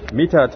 mita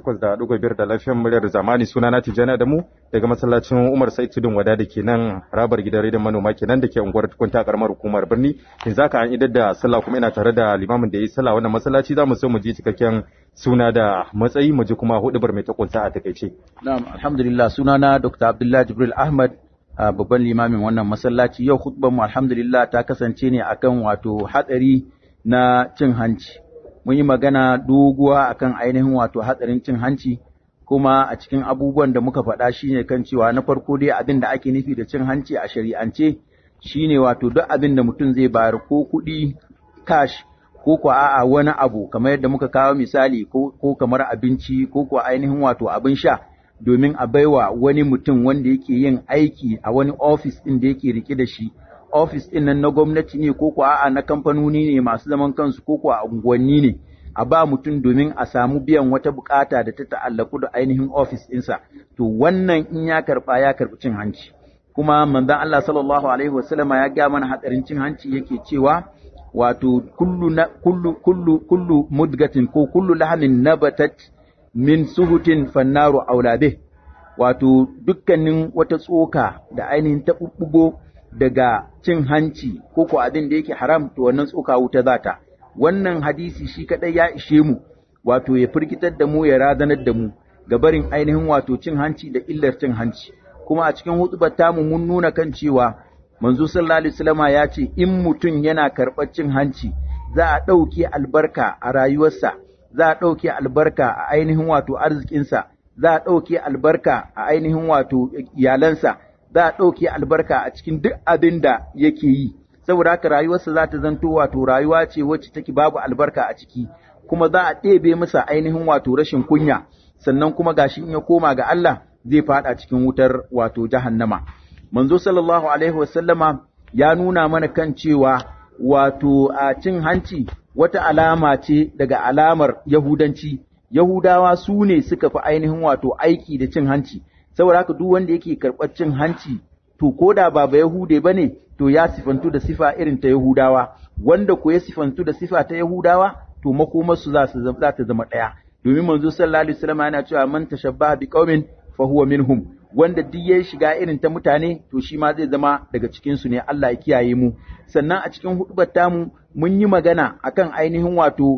88.5 da lafiyar muryar zamani suna na Tijjani da mu daga masallacin Umar Sai Tudun Wada da ke nan harabar gidan rediyon manoma kenan da ke unguwar tukunta karamar hukumar birni yanzu haka an idar da sallah kuma ina tare da limamin da ya yi sallah wannan masallaci za mu so mu ji cikakken suna da matsayi mu ji kuma hudubar mai takunta a takaice na'am alhamdulillah sunana Dr. Abdullahi Jibril Ahmad babban limamin wannan masallaci yau khutbar mu alhamdulillah ta kasance ne akan wato hatsari na cin hanci mun yi magana doguwa akan ainihin wato hatsarin cin hanci kuma a cikin abubuwan da muka faɗa shine kan cewa na farko dai abin da ake nufi da cin hanci a shari'ance shine wato duk abin da mutum zai bayar ko kuɗi cash ko ko a'a wani abu kamar yadda muka kawo misali ko kamar abinci ko ko ainihin wato abin sha domin a baiwa wani mutum wanda yake yin aiki a wani ofis ɗin da yake rike da shi ofis ɗin nan na gwamnati ne ko kuwa a'a na kamfanoni ne masu zaman kansu ko kuwa a unguwanni ne a ba mutum domin a samu biyan wata bukata da ta ta'allaku da ainihin ofis ɗinsa to wannan in ya karɓa ya karɓi cin hanci kuma manzon Allah sallallahu alaihi wasallam ya ga mana hatsarin cin hanci yake cewa wato kullu na, kullu kullu kullu mudgatin ko kullu lahamin nabatat min suhutin fannaru aulabe wato dukkanin wata tsoka da ainihin taɓuɓɓugo daga cin hanci ko ko abin da yake haram to wannan tsoka wuta zata wannan hadisi shi kadai ya ishe mu wato ya firgitar da mu ya razanar da mu ga barin ainihin wato cin hanci da illar cin hanci kuma a cikin hutubar tamu mun nuna kan cewa manzo sallallahu alaihi wasallama ya ce in mutum yana karɓar cin hanci za a ɗauke albarka a rayuwarsa za a ɗauke albarka a ainihin wato arzikinsa za a ɗauke albarka a ainihin wato iyalansa za a ɗauke albarka a cikin duk abin da yake yi saboda haka rayuwarsa za ta zanto wato rayuwa ce wacce take babu albarka a ciki kuma za a ɗebe masa ainihin wato rashin kunya sannan kuma gashi in ya koma ga Allah zai faɗa cikin wutar wato jahannama manzo sallallahu alaihi wasallama ya nuna mana kan cewa wato a cin hanci wata alama ce daga alamar yahudanci yahudawa su ne suka fi ainihin wato aiki da cin hanci saboda haka duk wanda yake karɓar cin hanci to ko da ba ba Yahude ba ne to ya sifantu da sifa irin ta Yahudawa wanda ko ya sifantu da sifa ta Yahudawa to makomarsu za su za ta zama ɗaya domin manzo sallallahu alaihi wasallam yana cewa man tashabbaha bi qaumin fa huwa minhum wanda duk ya shiga irin ta mutane to shi ma zai zama daga cikin su ne Allah ya kiyaye mu sannan a cikin hudubar tamu mun yi magana akan ainihin wato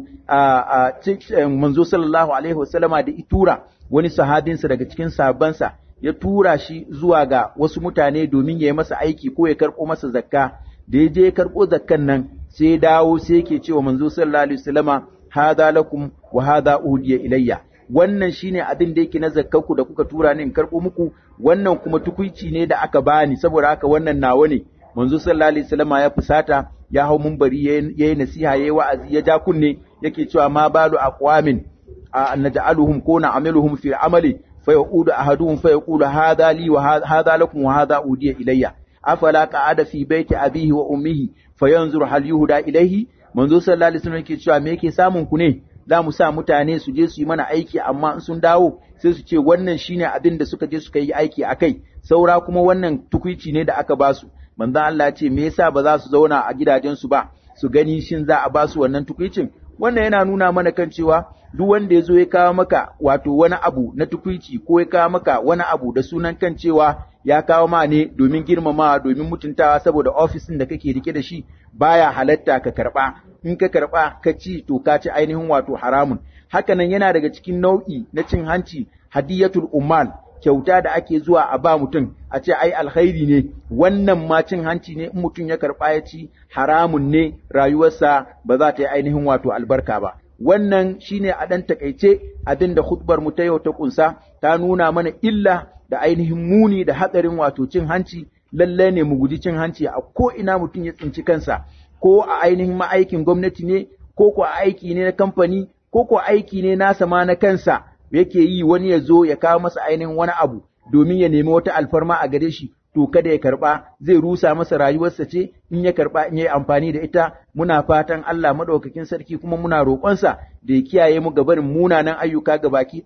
a manzo sallallahu alaihi wasallama da itura wani sahabinsa daga cikin sahabbansa ya tura shi zuwa ga wasu mutane domin ya yi masa aiki ko ya karɓo masa zakka da ya je ya karɓo zakkan nan sai ya dawo sai yake cewa manzo sallallahu alaihi wasallama hadha lakum wa hadha udiya ilayya wannan shine abin da yake na zakkanku da kuka tura ni in karɓo muku wannan kuma tukuici ne da aka bani saboda haka wannan nawa ne manzo sallallahu alaihi wasallama ya fusata ya hau munbari yayi nasiha yayi wa'azi ya ja kunne yake cewa ma balu aqwamin naj'aluhum ko na'amiluhum fi amali فيقول أحدهم فيقول هذا لي وهذا لكم وهذا أودي إلي أفلا قعد في بيت أبيه وأمه فينظر هل يهدى إليه منذ صلى الله عليه وسلم yake cewa me yake samun ku ne za mu sa mutane su je su yi mana aiki amma in sun dawo sai su ce wannan shine abin da suka je suka yi aiki akai saura kuma wannan tukuici ne da aka ba su manzo Allah ya ce me yasa ba za su zauna a gidajensu ba su gani shin za a ba su wannan tukuicin wannan yana nuna mana kan cewa duk wanda ya zo ya kawo maka wato wani abu na tukuici ko ya kawo maka wani abu da sunan kan cewa ya kawo ma ne domin girmamawa domin mutuntawa saboda ofisin da kake rike da shi baya halatta ka karba in ka karba ka ci to ka ci ainihin wato haramun hakanan yana daga cikin nau'i na cin hanci hadiyatul ummal kyauta da ake zuwa a ba mutum a ce ai alkhairi ne wannan ma cin hanci ne in mutum ya karɓa ya ci haramun ne rayuwarsa ba za ta yi ainihin wato albarka ba wannan shine a ɗan takaice abin da khutbar mu ta yau ta kunsa ta nuna mana illa da ainihin muni da hatsarin wato cin hanci lalle ne mu guji cin hanci a ko ina mutum ya tsinci kansa ko a ainihin ma'aikin gwamnati ne ko ko aiki ne na kamfani ko ko aiki ne nasa ma na kansa yake yi wani ya zo ya kawo masa ainihin wani abu domin ya nemi wata alfarma a gare shi to kada ya karba zai rusa masa rayuwarsa ce in ya karba in yayi amfani da ita muna fatan Allah madaukakin sarki kuma muna roƙonsa da ya kiyaye mu gabarin munanan ayyuka ga baki ɗaya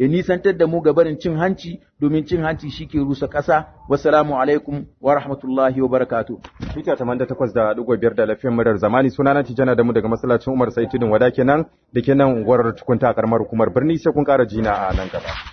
ya nisantar da mu ga barin cin hanci domin cin hanci shi ke rusa ƙasa wassalamu alaikum wa rahmatullahi wa barakatuh Mita taman da takwas da ɗigo biyar da lafiyan murar zamani suna na tijana da mu daga masallacin Umar Saitidin Wada kenan da kenan unguwar tukunta a karamar hukumar birni sai kun ƙara jina a nan gaba.